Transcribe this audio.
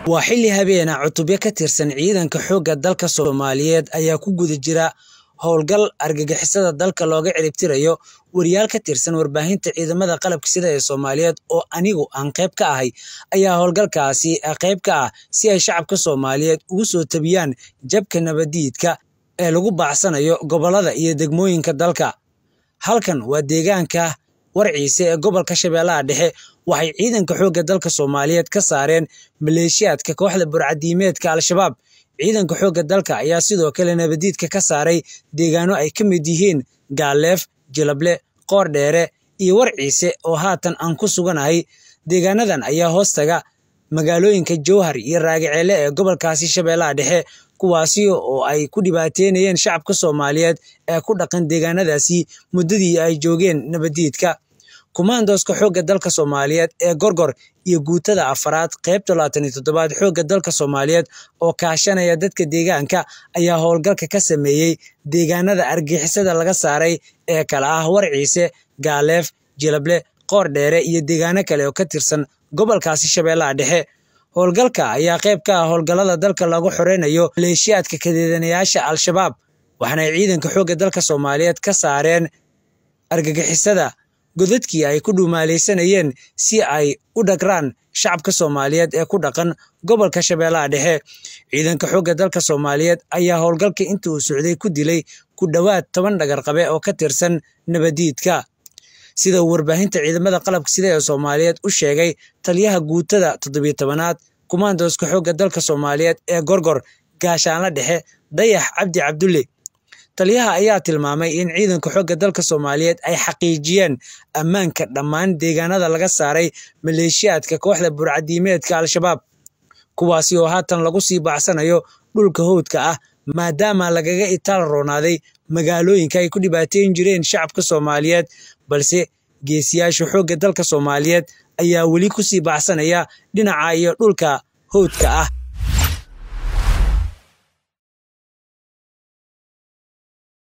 waa xilli habeena cutubyo ka tirsan ciidanka xoogga dalka Soomaaliyeed ayaa ku guda jira howlgal argagixisada dalka looga ciribtirayo wariyaal ka tirsan warbaahinta ciidamada qalabka sida ee Soomaaliyeed oo anigu aan qayb ka ahay ayaa howlgalkaasi qayb ka ah si ay shacabka Soomaaliyeed ugu soo tabiyaan jabka nabadiidka ee lagu baacsanayo gobolada iyo degmooyinka dalka halkan waa deegaanka warciise ee gobolka Shabeellaha Dhexe waxay ciidanka xoogga dalka Soomaaliyeed ka saareen maleeshiyaadka kooxda burcadiimeedka Al-Shabaab ciidanka xoogga dalka ayaa sidoo kale nabadiidka ka saaray deegaano ay ka mid yihiin Gaaleef, Jilable, Qoordheere iyo Warciise oo haatan aan ku suganahay deegaanadan ayaa hoostaga magaalooyinka Jowhar iyo Raagaceele ee gobolkaasi Shabeellaha Dhexe kuwaasi oo ay ku dhibaateynayeen shacabka Soomaaliyeed ee ku dhaqan deegaanadaasi muddadii ay joogeen nabadiidka kumaandooska xoogga dalka Soomaaliyeed ee Gorgor iyo guutada afaraad qaybta labaatan iyo toddobaad xoogga dalka Soomaaliyeed oo kaashanaya dadka deegaanka ayaa howlgalka ka sameeyey deegaanada argixisada laga saaray ee kala ah Warciise, Gaaleef, Jilable, Qoordheere iyo deegaano kale oo ka tirsan gobolkaasi Shabeellaha Dhexe howlgalka ayaa qayb ka ah howlgallada dalka lagu xoreynayo maleeshiyaadka kadeedanayaasha Al-Shabaab waxaana ciidanka xoogga dalka Soomaaliyeed ka saareen argagixisada godadkii ay ku dhumaaleysanayeen si ay u dhagraan shacabka Soomaaliyeed ee ku dhaqan gobolka Shabeellaha Dhexe ciidanka xoogga dalka Soomaaliyeed ayaa howlgalka intii uu socday ku dilay ku dhowaad toban dhagarqabe oo ka tirsan nabadiidka sida uu warbaahinta ciidamada qalabka sida ee Soomaaliyeed u sheegay taliyaha guutada toddobiyo tobanaad kumaandooska xoogga dalka Soomaaliyeed ee Gorgor gaashaanla dhexe Dayax Cabdi Cabdulle taliyaha ayaa tilmaamay in ciidanka xoogga dalka Soomaaliyeed ay xaqiijiyeen ammaanka dhammaan deegaanada laga saaray maleeshiyaadka kooxda burcadiimeedka Al-Shabaab kuwaasi oo haatan lagu sii baacsanayo dhulka howdka ah maadaama lagaga itaal roonaaday magaalooyinka ay ku dhibaateyn jireen shacabka Soomaaliyeed balse geesiyaasha xoogga dalka Soomaaliyeed ayaa weli ku sii baacsanaya dhinaca iyo dhulka howdka ah